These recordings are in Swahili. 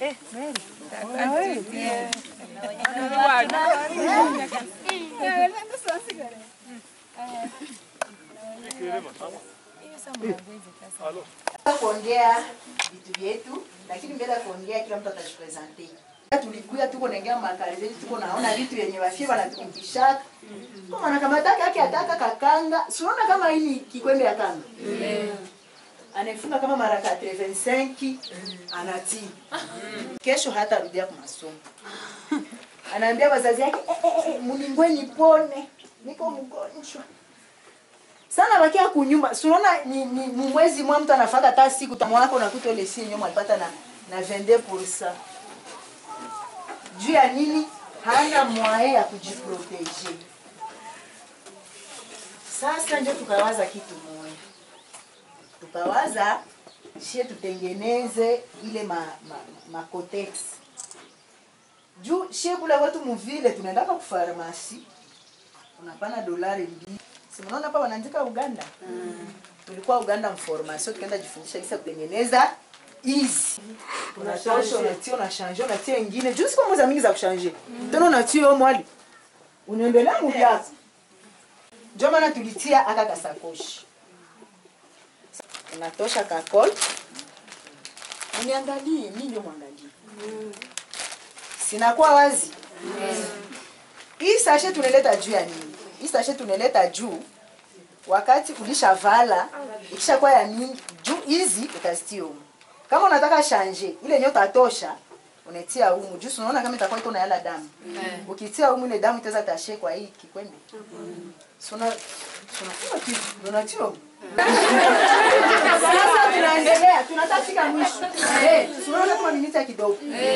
kuongea vitu vyetu, lakini mbele ya kuongea kila mtu atajipresente. Tulikuya tuko naingia makari zetu, tuko naona vitu yenye wafie wanatumikishaka kama nakamataka yake ataka kakanga, siona kama hii ni kikwembe ya kanga anafunga kama mara 85 anatii kesho hata rudia kwa masomo anaambia wazazi yake eh, eh, eh, mningwe nipone niko mgonjwa sana bakia kunyumba siunaona ni, ni, ni mwezi mwa mtu anafaka hata siku tamwako nakuta ile si nyuma alipata na na 22% juu ya nini hana mwae ya kujiproteje sasa ndio tukawaza kitu moja tukawaza shie tutengeneze ile ma, ma, ma cotex juu shie kule wetu muvile tunaendaka kufarmasi unapana dolari mbili si mnaona hapa wanaandika uganda mm. tulikuwa uganda mformasio tukaenda jifundisha kisa kutengeneza hizi unatosha unatia unashanje unatia ingine juu siku moza mingi za kushanje tena unatia yo mwali unaendelea muvyako ndio maana tulitia aka kasakoshi unatosha kakol uniangalie mi ndio mwangalie sinakuwa wazi hii sashe tunaleta juu ya nini hii sashe tunaleta juu wakati ulishavala ikishakuwa ya mingi juu hizi utazitia humu kama unataka shanje ile yenyewe utatosha unatia humu juu si unaona kama itakuwa iko na yala damu ukitia humu ile damu itaweza tashe kwa hii kikwembe suna suna kitu unatia humu sasa tunaendelea tunataka fika mwisho eh tunaona kama minita kidogo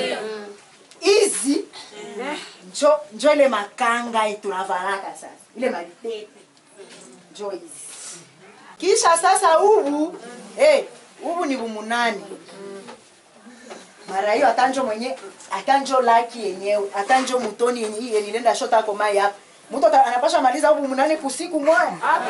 hizi njo njo ile makanga tunavalaka sasa ile malitete njo hizi kisha sasa hubu eh hubu ni bumunani mara hiyo atanjo mwenye atanjo laki yenyewe atanjo mutoni yenye hii nilienda shota kwa mai hapa mtu ata- anapasha maliza hubu munani kusiku moja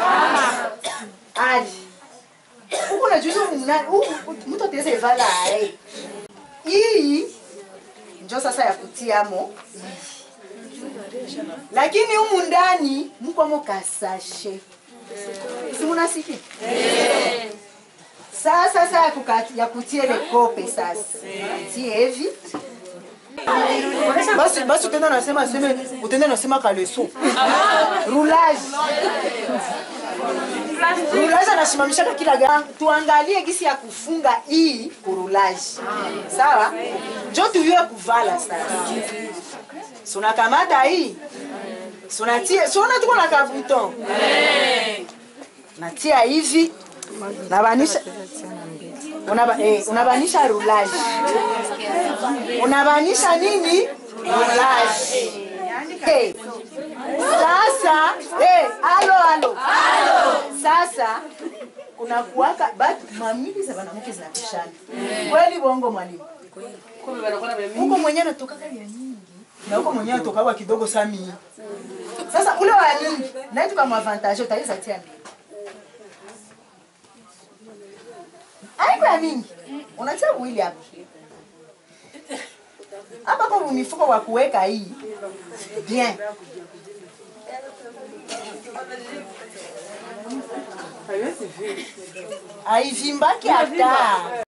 ali huko na juzi hubu munani hubu mtu ataweza ivala ae hii njo sasa ya kutiamo lakini humu ndani mkwamo kasashe simunasiki sasa sasa ya, kuka- ya kutia ile kope sasa tie hivi basi basi utenda nasema seme utenda nasema kaleso roulage roulage anasimamishaka kila gari tuangalie gisi ya kufunga hii kurulaji sawa njo tuyue kuvala sasa sunakamata hii sunatia suona tuko na kabuton natia hivi nabanisha unaba, eh, unabanisha rulaji unabanisha nini rulaji hey. sasa hey, alo alo sasa kunakuwaka batu mamili za banamuke zinapishana kweli bongo mwalimu huko mwenyewe anatokaka ya nyingi na huko mwenyewe anatokawa kidogo sami sasa ule wa nyingi naye tukamwavantage utaweza tia mbili aiko ya mingi unatia uwili hapa hapa kwa mifuko wa kuweka hii bien aivimbaki hata